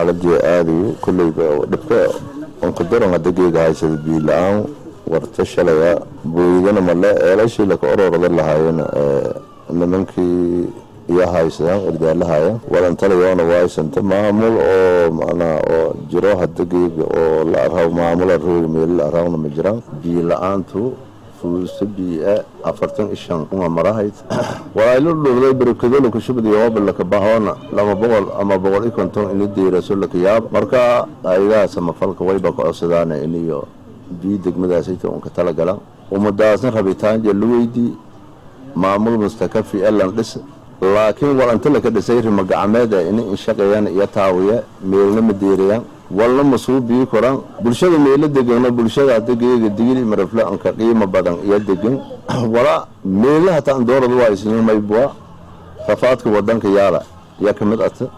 xaaladii aadayo kolleyba dhibka onkadoran hadda geega haysada biyo la-aan warta shalaya booydana male eelashii laka ororada lahaayeen nimankii iyo haysadaan ordaalahaya walantalayoona waaysanta maamul oo macnaa oo jiro hadda geega oo la arhaw maamula roog meelo la arhawna ma jiraan biyo la-aantu fuusta biia afartan iyo shan uma marahayd walaailo dhowday barakado laka shubadiyo hooba laka bahoona laba boqol ama boqol iyo konton ini diiraso laka yaab marka ayadaha samafalka wayba ka codsadaana iniyo biyo degmadaasayta unka talagala ummadaasna rabitaanja la weydii maamul mustakafi elan dhis laakiin walanta laka dhisay rima gacmeeda ini inshaqeeyaan iyo taawiya meelna ma deerayaan walna masuu bii koran bulshada meelo degana bulshada hadda geega digil marafle anka qiimo badan iyo degan wala meelaha taan doorada waa isnimaybua rafaadka wadanka yaala yaa ka mid ata